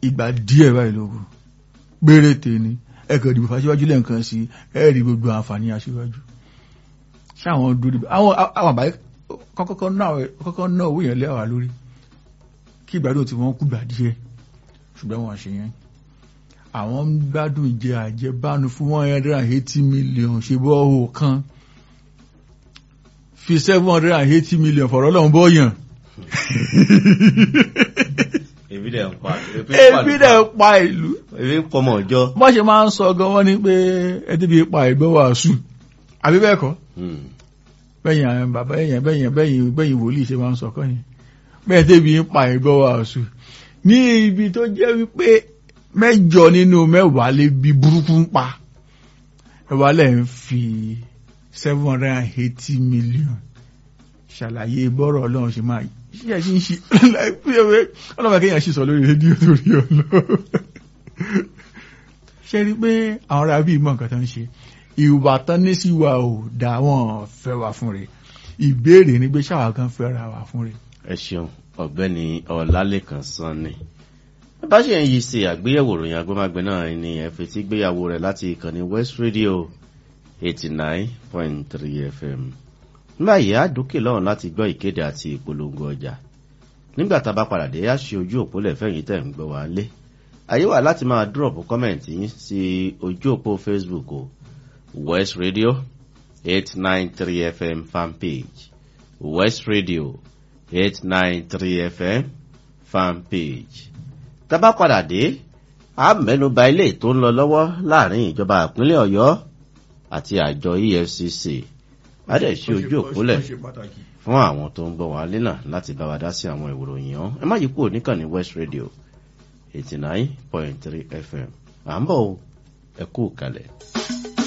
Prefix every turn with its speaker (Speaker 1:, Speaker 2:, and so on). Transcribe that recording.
Speaker 1: ìgbà díẹ̀ báyìí ló kù péréte ni ẹ kàn dìbò fàṣíwájú lẹ́ǹkan sí ẹ rí gbogbo àǹfààní aṣíwájú ṣé àwọn dúró dìbò àwọn àwọn àbáyé kọ́kọ́ náà kọ́kọ́ náà owó yẹn lẹ́wà lórí kí ìgbádùn tí wọ́n kú gbà díẹ̀ ṣùgbọ́n wọn ṣe yẹn àwọn ń gbádùn ìjẹ àjẹbánu fún one hundred and eighty million ṣe bọ́ owó kan fi seven hundred and eighty million fọ̀rọ̀ lọ́n bọ́yàn
Speaker 2: ebi dẹ̀ ń pa
Speaker 1: ebi dẹ̀ pa ìlú
Speaker 2: ebi ń pọmọ ọjọ́.
Speaker 1: bọ́n ṣe máa ń sọ gan wọ́n ní pé ẹtí bí pa ìgbọ́ wàásù àbí bẹ́ẹ̀ kọ́ bẹ́yìn àwọn bàbá ẹ̀yìn bẹ́yìn bẹ́yìn bẹ́yìn wòlíì ṣe máa ń sọ kọ́ yẹn bẹ́ẹ̀ tẹ́bi pa ìgbọ́ wàásù ní ibi tó jẹ́ wípé mẹ́jọ nínú mẹ́wàá lè bí burúkú ń pa ẹ̀wà lẹ̀ ń fi seven hundred and eighty million ṣàlàyé bọ́rọ̀ ọlọ́run ṣe máa ṣíṣe ṣí ń ṣí ọlọ́run kéèyàn ṣì sọ lórí rédíò torí ọlọ́run ṣe rí pé àwọn ará bíi mọ̀ nǹkan tó ń ṣe ìwà tán ní sí wa ò dá wọn fẹ́ wà fún rẹ̀ ìbéèrè ni pé ṣáwa kan fẹ́ ra wà fún rẹ̀.
Speaker 2: ẹ ṣeun ọ̀gbẹ́ni ọlálẹ́kan sanni bá ṣe ń yí sí àgbéyẹ̀wò ròyìn agbómágbé náà ni ẹ fetí gbéyàwó rẹ̀ láti ìkànnì west radio eighty nine point three fm nígbà yìí á dókè lọ́run láti gbọ́ ìkéde àti ìpolongo ọjà nígbà tá a bá padà dé á ṣe ojú òpó lẹ́fẹ̀yìn tẹ̀ ń gbọ́ wá lé àyè wà láti máa dúrọ̀pù kọ́mẹ̀ntì yín sí ojú òpó facebook o west radio eight nine three fm fanpage west radio eight nine three fm fanpage tá a bá padà dé a mẹ́nuba ilé tó ń lọ lọ́wọ́ láàrin ìjọba ìpínlẹ̀ ọ̀yọ́ àti àjọ efcc a dẹ̀ ṣe ojú òpólẹ̀ fún àwọn tó ń gbọ́ wá lẹ́nà láti bá wa dá sí àwọn ìròyìn ọ́n ẹ má yí kúrò níkànnì west radio eighty nine point three fm à ń bọ̀ ẹ kú kalẹ̀.